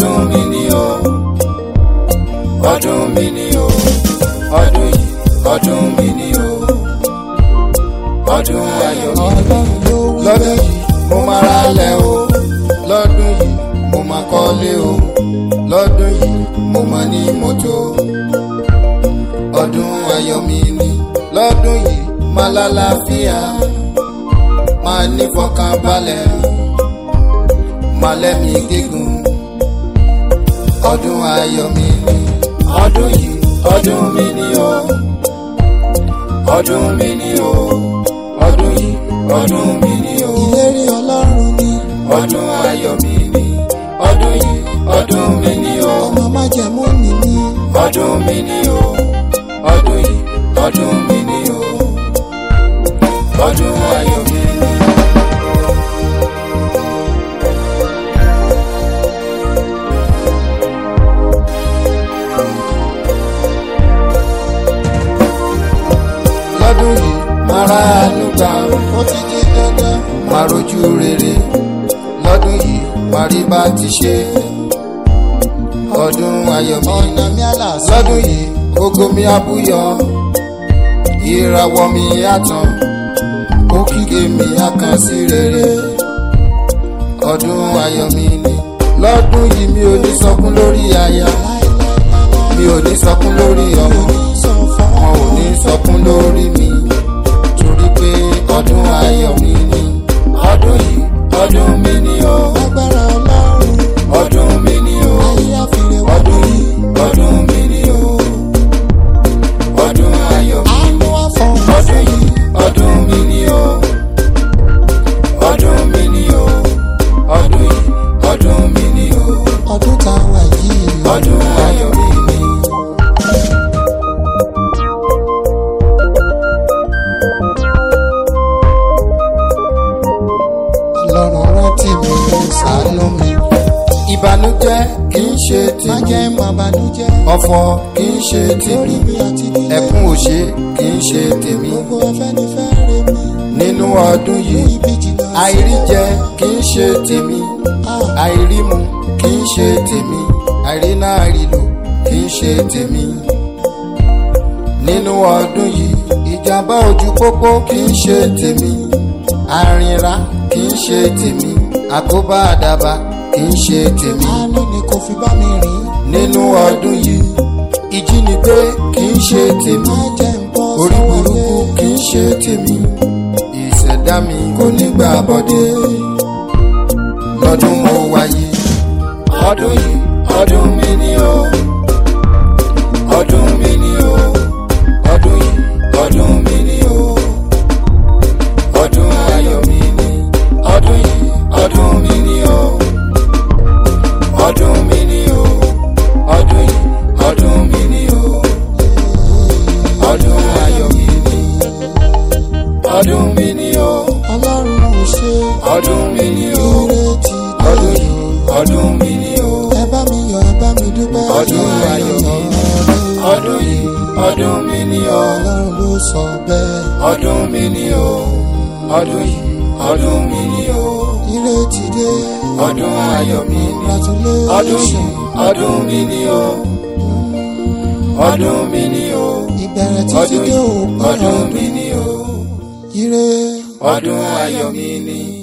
ọdún mi ni o ọdún mi ni o ọdún yìí ọdún mi ni o ọdún ayọ̀ mi ni lọ́dún yìí mo máa ra lẹ̀ o lọ́dún yìí mo máa kọ́lé o lọ́dún yìí mo máa ní mọ́tò ọdún ayọ̀ mi ni lọ́dún yìí máa lálàáfíà máa ní fọkànbalẹ̀ máa lẹ́mí gígùn ọdún ayọ̀ mi ni ọdún yìí ọdún mi ni o ọdún mi ni o ọdún yìí ọdún mi ni o ìlérí ọlọ́run ni ọdún ayọ̀ mi ni ọdún yìí ọdún mi ni o ọmọ májẹ̀mú ni mí ọdún mi ni o ọdún yìí ọdún mi ni o ọdún ayọ̀ mi ni. lọ́dún yìí máa ra àánú gbà ó ti di dandan máa rojú rere lọ́dún yìí máa rí bá ti ṣe ọdún ayọ̀ mi ọ̀nà mi àlàsí lọ́dún yìí ògo mi àbúyọ ìràwọ̀ mi àtàn òkìkí mi àkàn sí rere ọdún ayọ̀ mi ni lọ́dún yìí mi ò ní sọkún lórí aya mi ò ní sọkún lórí ọmọ sọ fún wọn ò ní sọkún lórí mi torí pé ọdún ayọ̀ mi ni ọdún yìí ọdún mi ni o agbára ọlọ́run ọdún mi ni o ayé àfihàn wá ọdún yìí ọdún mi ni o ọdún ayọ̀ mi àánú àfọ̀hún ọdún yìí ọdún mi ni o ọdún mi ni o ọdún yìí ọdún mi ni o ọdún tá a wà yìí ọdún ayọ̀ mi ni. ọlọ́run rántí mi ṣàánú mi ìbànújẹ́ kì í ṣe má tèmi jẹ́ má banújẹ́ ọ̀fọ̀ kì í ṣe lórí tèmi mi àti nílé ẹkún òṣè kì í ṣe tèmi gbogbo afẹ́nifẹ́re mi nínú ọdún mú yìí ibi jìnnà sí àìríjẹ kì í ṣe tèmi àìrímu kì í ṣe tèmi àìríná àìrílò kì í ṣe tèmi nínú ọdún yìí ìjàmbá ojú pópó kì í ṣe tèmi àrìnrà kì í ṣe tèmi àkóbá àdàbà kì í ṣe tèmi àánú ni kò fi bá mi rìn nínú ọdún yìí ìjínigbé kì í ṣe tèmi má jẹ́ ń bọ́ orí sọ́wọ́ burúkú ayé. kì í ṣe tèmi ìṣẹ̀dá mi kò ní gbà bọ́dé lọ́dún mo wáyé ọdún yìí ọdún mi ni o ọdún mi ni o ọdún yìí ọdún mi ni o ọdún ayọ̀ mi ni ọdún yìí ọdún mi ni o ọdún mi ni o ọdún yìí ọdún mi ni o ọdún ayọ̀ mi ni ọdún mi ni o ọlọ́run ò ṣe ọdún mi ni o ìrètí ọdún yìí ọdún mi ni o ẹ bá mi yọ̀ ẹ bá mi dúpẹ́ ọdún ayọ̀ mi ni ọdún yìí ọdún mi ni o ọlọ́run ló sọ bẹ́ẹ̀ ọdún mi ni o ọdún yìí ọdún mi ni o ìrètí dé ọdún ayọ̀ mi ni ọdún congratulation yìí ọdún mi ni o ọdún mi ni o ìbẹ̀rẹ̀ títí ọdún dé yìí òpin ọdún mi ni o ire ọdún ayọ̀ mi ni.